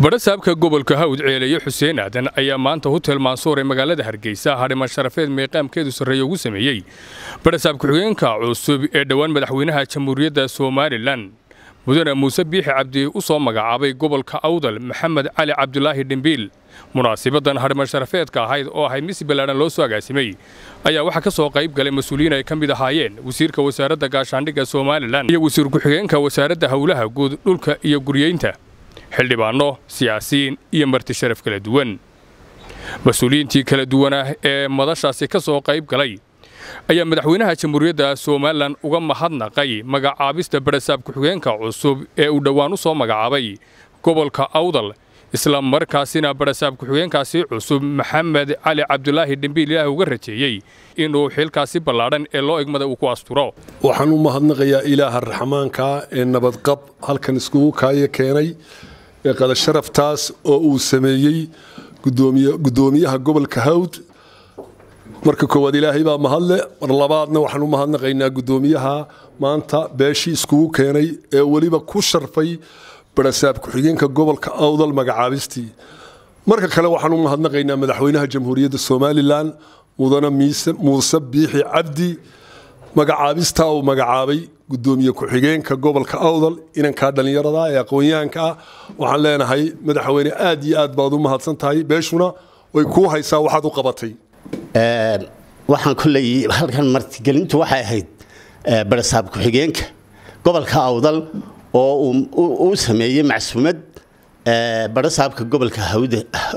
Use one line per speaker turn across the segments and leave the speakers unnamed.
badhasaabka gobolka hawd ceeleeye xuseen aadan ayaa maanta hutel maansuur ee magaalada hargeysa hadhiman sharafeed meeqaamkeedu sarreeya ugu sameeyey badhasaab ku-xigeenka cusub ee dhowaan madaxweynaha jamhuuriyadda somalilan mudane muuse biixi cabdi u soo magacaabay gobolka awdal maxamed cali cabdulaahi dhimbiil munaasibadan hadhiman sharafeedka ahayd oo ahayd misi ballaadhan loo soo agaasimay ayaa waxaa ka soo qayb galay mas-uuliyiin ay ka mid ahaayeen wasiirka wasaaradda gaashaandhigga somalilan iyo wasiir ku-xigeenka wasaaradda howlaha guud dhulka iyo guryeynta xildhibaanno siyaasiyiin iyo marti sharaf kala duwan mas-uuliyiintii kala duwanah ee madashaasi ka soo qayb galay ayaa madaxweynaha jamhuuriyadda somalilan uga mahadnaqay magacaabista badhasaab ku-xigeenka cusub ee uu dhowaan u soo magacaabay gobolka awdal isla markaasina badhasaab ku-xigeenkaasi cusub maxamed cali cabdulaahi dhimbiil ilaah uga rajeeyey inuu xilkaasi ballaadhan ee loo egmada uu ku asturo
waxaan u mahadnaqayaa ilaaha raxmaanka ee nabadqab halkan iskugu kaaya keenay ee qadasharaftaas oo uu sameeyey gudoomiyaha gobolka hawd marka koowaad ilaahay baa mahadle mar labaadna waxaan u mahadnaqaynaa gudoomiyaha maanta beeshii iskugu keenay ee weliba ku sharfay badhasaab ku-xigeenka gobolka awdal magacaabistii marka kale waxaan u mahadnaqaynaa madaxweynaha jamhuuriyadda somalilan mudane muuse biixi cabdi magacaabistaa uu magacaabay gudoomiye ku-xigeenka gobolka awdal inankaa dhallinyarada ee aqoon-yahanka ah waxaan leenahay madaxweyne aad iyo aad baad u mahadsan tahay beeshuna way kuu haysaa waxaad u qabatay
waxaan koley halkan martigelintu waxay ahayd badhasaab ku-xigeenka gobolka awdal oo uu sameeyey macsuumad badhasaabka gobolka hawd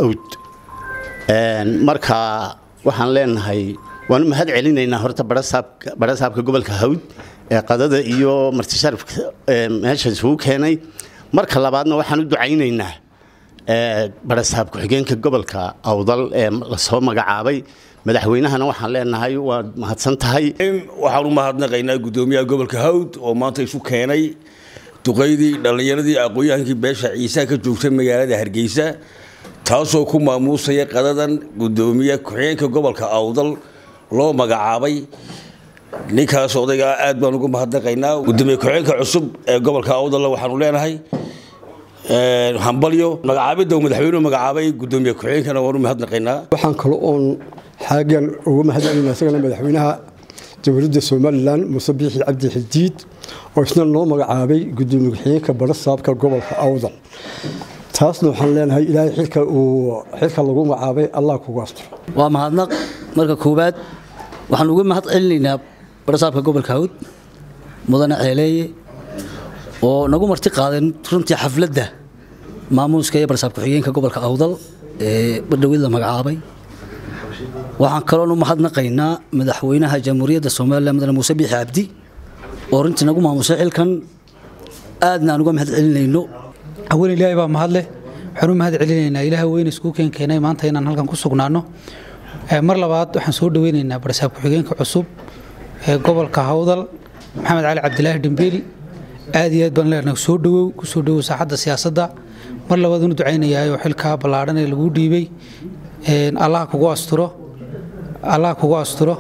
marka waxaan leenahay waan u mahad celinaynaa horta badhasaabka gobolka hawd ee qadada iyo martisharafka meesha isugu keenay marka labaadna waxaan u ducaynaynaa badhasaab ku-xigeenka gobolka awdal ee lasoo magacaabay madaxweynahana waxaan leenahay waad mahadsan tahay
waxaan u mahadnaqaynaa gudoomiyaha gobolka hawd oo maanta isu keenay duqaydii dhallinyaradii aqoon-yahankii beesha ciisaa ka joogtay magaalada hargeysa taasoo ku maamuusaya qadadan gudoomiye ku-xigeenka gobolka awdal loo magacaabay ninkaas odaygaa aad baan ugu mahadnaqaynaa gudoomiye ku-xigeenka cusub ee gobolka awdalla waxaanu leenahay hambalyo magacaabidda madaxweynuhu magacaabay gudoomiye ku-xigeenkana waanu mahadnaqaynaa
waxaan kale oon xaagan uga mahadcelinaa isagana madaxweynaha jamhuuriyadda somalilan muuse biixi cabdi xidiid oo isna noo magacaabay gudoomiye ku-xigeenka badhasaabka gobolka awdal taasna waxaan leenahay ilaahay xilka uu xilka lagu magacaabay allah kugu asturo
waa mahadnaq marka koowaad waxaan uga mahad celinaynaa badhasaabka gobolka hawd mudane ceeleeye oo nagu marti qaadeen runtii xafladda maamuuska iyo badhasaab ku-xigeenka gobolka awdal ee badhawid la magacaabay waxaan kaloon u mahadnaqaynaa madaxweynaha jamhuuriyadda somalilan mudane muuse biixi cabdi oo runtii nagu maamusay xilkan aadna aan uga mahad celinayno
awal ilaahay baa mahadleh waxaan u mahad celinaynaa ilaaha weyne iskuu keenkeenay maanta inaan halkan ku sugnaano mar labaad waxaan soo dhaweynaynaa badhasaab ku-xigeenka cusub ee gobolka hawdal maxamed cali cabdilaahi dhimbiil aad iyo aad baan leenahay soo dhawow ku soo dhawow saaxadda siyaasadda mar labaad unu ducaynayaayoo xilkaa ballaadhan ee laguu dhiibay allah kugu asturo allah kugu asturo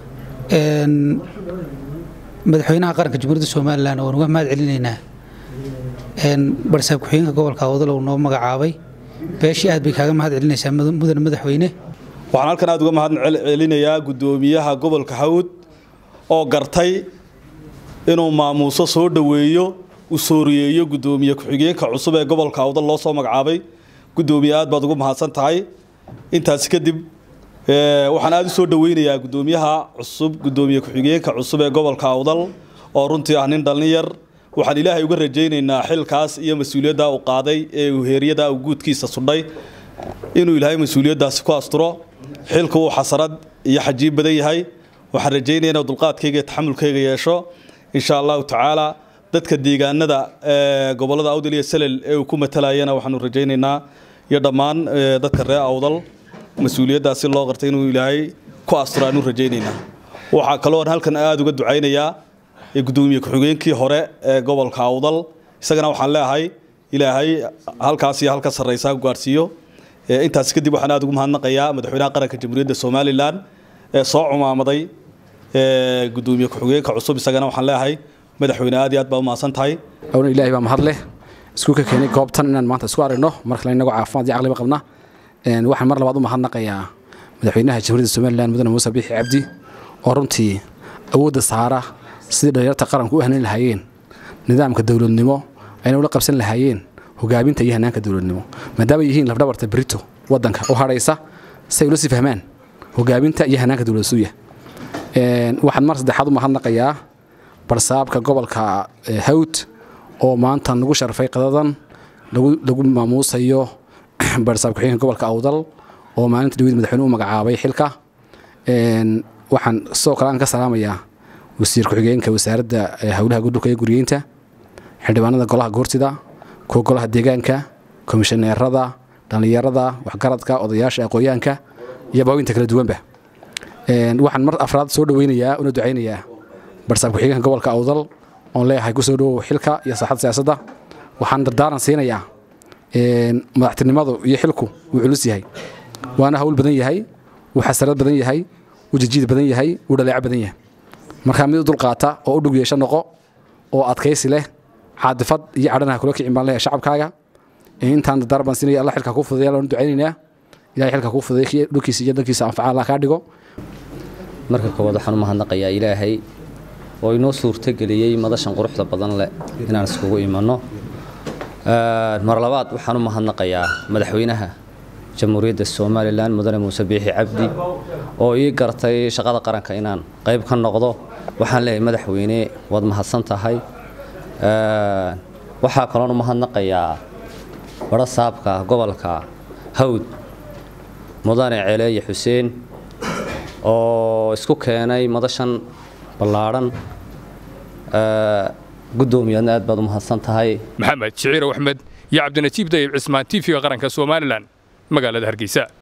madaxweynaha qaranka jamhuuriyadda somalilan waan uga mahad celinaynaa badhasaab ku-xigeenka gobolka awdal uu noo magacaabay beeshii aad bay kaaga mahad celinaysaa mudane madaxweyne
waxaan halkan aad uga mahad celinayaa gudoomiyaha gobolka hawd oo gartay inuu maamuuso soo dhoweeyo u sooriyeeyo gudoomiye ku-xigeenka cusub ee gobolka awdal loo soo magacaabay gudoomiye aad baad ugu mahadsan tahay intaasi kadib waxaan aada u soo dhaweynayaa gudoomiyaha cusub gudoomiye ku-xigeenka cusub ee gobolka awdal oo runtii ah nin dhallinyar waxaan ilaahay uga rajaynaynaa xilkaas iyo mas-uuliyadda uu qaaday ee uu heeryada uu guudkiisa sudhay inuu ilaahay mas-uuliyaddaasi ku asturo xilku uu xasarad iyo xajiib badan yahay waxaan rajaynaya inuu dulqaadkayga iyo taxamulkayga yeesho insha allahu tacaala dadka deegaanada gobolada awdal iyo salel ee uu ku matalayana waxaanu rajaynaynaa iyo dhammaan dadka reer awdal mas-uuliyaddaasi loo qartay inuu ilaahay ku asturo aanu rajaynaynaa waxaa kaloo halkan aada uga ducaynayaa gudoomiye ku-xigeenkii hore ee gobolka awdal isagana waxaan leeahay ilaahay halkaas iyo halka sarraysaa gaarsiiyo intaas kadib waxaan aada ugu mahadnaqayaa madaxweynaha qaranka jamhuuriyadda somalilan ee soo cumaamaday gudoomiye ku-xigeenka cusub isagana waxaan leeahay madaxweyne aad iyo aad baa u mahadsan tahay
awna ilaahay baa mahad leh isku ka keenay goobtan inaan maanta isku aragno mar kale inagoo caafimaad iyo caqliba qabna waxaan mar labaad u mahadnaqayaa madaxweynaha jamhuuriyadda somalilan mudane muuse biixi cabdi oo runtii awoodda saara sidii dhalinyarta qaranku u hanan lahaayeen nidaamka dowladnimo ayna ula qabsan lahaayeen hogaaminta iyo hanaanka dowladnimo maadaama yihiin lafdhabarta brito wadanka u hadhaysa si ay ula sii fahmaan hogaaminta iyo hanaanka dowlad suuya waxaan mar saddexaad u mahadnaqayaa barsaabka gobolka hawd oo maanta nagu sharfay qadadan lagu maamuusayo barsaab ku-xigeenka gobolka awdal oo maalinta dhaweyd madaxweyne u magacaabay xilka waxaan sidoo kale aan ka salaamayaa wasiir ku-xigeenka wasaaradda howlaha dhulka iyo guriyeynta xildhibaanada golaha goortida kuwa golaha deegaanka komishaneerada dhallinyarada waxgaradka odayaasha aqooyaanka iyo baawinta kala duwanba waxaan mar afraad soo dhaweynayaa una ducaynayaa barsaab ku-xigeenka gobolka awdal oon leeyahay kusoo dhowow xilka iyo saaxadda siyaasadda waxaan dardaaran siinayaa madaxtinimadu iyo xilku wuu culus yahay waana hawl badan yahay wuu xasarad badan yahay wuu jijiid badan yahay wuu dhaleeco badan yahay markaa mid u dulqaata oo u dhug yeesho noqo oo adkaysi leh caadifad iyo cadhanaha kula kicin baan leeyahay shacabkaaga intaan dardaar baan siinaya alla xilka kuu fudeeya loona ducaynaynaa ilahay xilka kuu fudeeya dhulkiisa iyo dalkiisa anfaca allah kaa dhigo
marka koowaad waxaan u mahadnaqayaa ilaahay oo inoo suurtogeliyey madashan quruxda badan leh inaan iskugu imanno mar labaad waxaan u mahadnaqayaa madaxweynaha jamhuuriyadda somalilan mudane muuse biixi cabdi oo ii gartay shaqada qaranka inaan qayb ka noqdo waxaan leeyahay madaxweyne waad mahadsan tahay waxaa kaloon u mahadnaqayaa badho saabka gobolka hawd mudane celeeye xuseen oo isku keenay madashan ballaadhan guddoomiyadna aad baad u mahadsan tahay
maxamed shiciirow axmed iyo cabdinajiib dayib cismaan tiifiga qaranka somalilan magaalada hargeysa